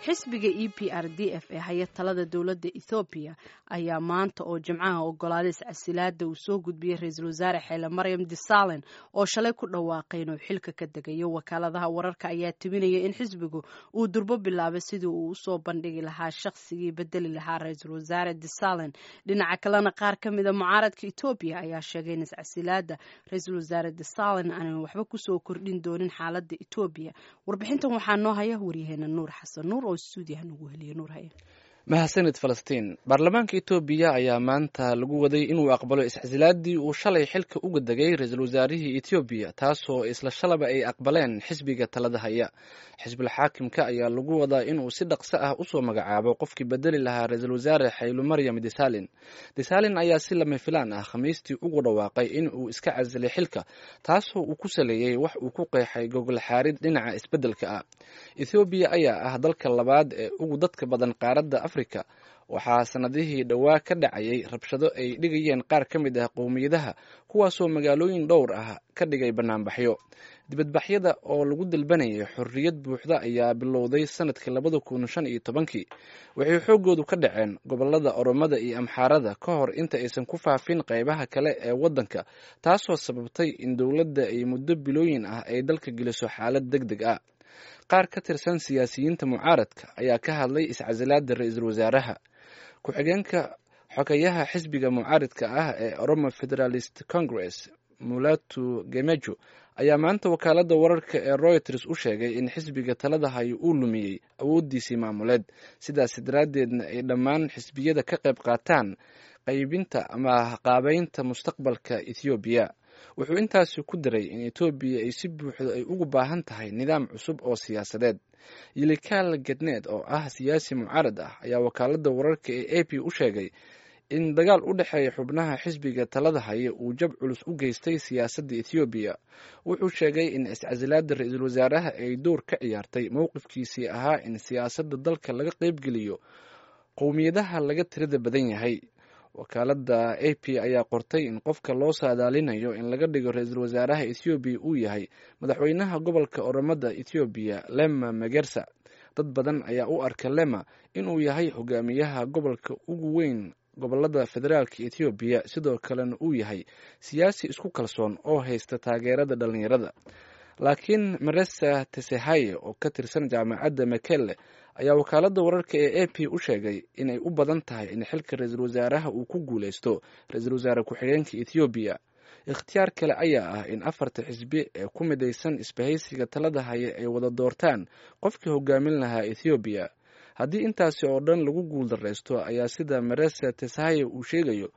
xisbiga e p r d f ee haya talada dowladda ethoobiya ayaa maanta oo jimcaha ogolaaday iscasilaada uu soo gudbiyey ra-iisul wasaare xeele maryam disalen oo shalay ku dhawaaqay inuu xilka ka degayo wakaaladaha wararka ayaa tibinaya in xisbigu uu durbo bilaabay sidii uu usoo bandhigi lahaa shaqsigii bedeli lahaa ra-iisul wasaare disalen dhinaca kalena qaar ka mida mucaaradka etoobiya ayaa sheegay in iscasilaada ra-iisul wasaare disalen aanan waxba kusoo kordhin doonin xaalada etoobiya warbixintan waxaa noo haya waryaheena nuur xasan nuur oo stuudiyaha nagu heliya nuur haya mahadsanid falastiin baarlamaanka etoobiya ayaa maanta lagu waday inuu aqbalo iscasilaadii uu shalay xilka uga degay ra-iisul wasaarihii etoobiya taasoo isla shalaba ay aqbaleen xisbiga talada haya xisbul xaakimka ayaa lagu wadaa inuu si dhaqso ah usoo magacaabo qofkii bedeli lahaa ra-iisul wasaare xaylu maryam desalin desalin ayaa si lama filaan ah khamiistii ugu dhawaaqay in uu iska casilay xilka taasoo uu ku saleeyey wax uu ku qeexay gogol xaarid dhinaca isbeddelka ah ethoobiya ayaa ah dalka labaad ee ugu dadka badan qaaradda afrika waxaa sanadihii dhowaa ka dhacayay rabshado ay dhigayeen qaar ka mid ah qowmiyadaha kuwaasoo magaalooyin dhowr ah ka dhigay banaanbaxyo dibadbaxyada oo lagu dalbanayay xorriyad buuxda ayaa bilowday sanadkii labada kun shan iyo tobankii waxay xooggoodu ka dhaceen gobolada oromada iyo amxaarada ka hor inta aysan ku faafin qeybaha kale ee waddanka taasoo sababtay in dowladda ay muddo bilooyin ah ay dalka geliso xaalad deg deg ah qaar ka tirsan siyaasiyiinta mucaaradka ayaa ka hadlay iscasilaada ra-iisul wasaaraha ku-xigeenka xogeyaha xisbiga mucaaridka ah ee oromo federalist congress mulatu gemejo ayaa maanta wakaalada wararka ee royters u sheegay in xisbiga talada hayo uu lumiyey awooddiisii maamuleed sidaas daraaddeedna ay dhammaan xisbiyada ka qayb qaataan qaybinta ama qaabeynta mustaqbalka ethoobiya wuxuu intaasi ku daray in etoobiya ay si buuxdo ay ugu baahan tahay nidaam cusub oo siyaasadeed yilikaal gedneed oo ah siyaasi mucaarad ah ayaa wakaalada wararka ee a p u sheegay in dagaal u dhexeeya xubnaha xisbiga talada haya uu jab culus u geystay siyaasadda ethoobiya wuxuu sheegay in iscasilaada ra-iisul wasaaraha ay door ka ciyaartay mowqifkiisii ahaa in siyaasadda dalka laga qeybgeliyo qowmiyadaha laga tirada badan yahay wakaalada a p ayaa qortay in qofka loo saadaalinayo in laga dhigo ra-iisul wasaaraha ethoobiya uu yahay madaxweynaha gobolka oromada ethoobiya lema magersa dad badan ayaa u arka lema inuu yahay hogaamiyaha gobolka ugu weyn gobolada federaalka ethoobiya sidoo kalena uu yahay siyaasi isku kalsoon oo haysta taageerada dhalinyarada laakiin maresa tesehaye oo ka tirsan jaamacadda makelle ayaa wakaalada wararka ee a p u sheegay inay u badan tahay in xilka ra-iisul wasaaraha uu ku guuleysto ra-iisul wasaare ku-xigeenka ethoobiya ikhtiyaar kale ayaa ah in afarta xisbi ee ku midaysan isbahaysiga talada haya ay wada doortaan qofkii hogaamin lahaa ethoobiya haddii intaasi oo dhan lagu guuldareysto ayaa sida maresa tesahaye uu sheegayo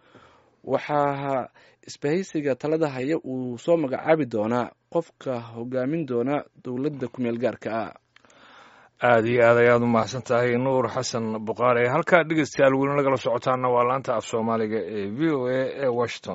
waxaa isbahaysiga talada haya uu soo magacaabi doonaa qofka hogaamin doona dowladda kumeel gaarka ah aada iyo aad ayaad u mahadsan tahay nuur xasan buqaare halkaa dhegeystayaal weli nagala socotaana waa laanta af soomaaliga ee v o a ee washington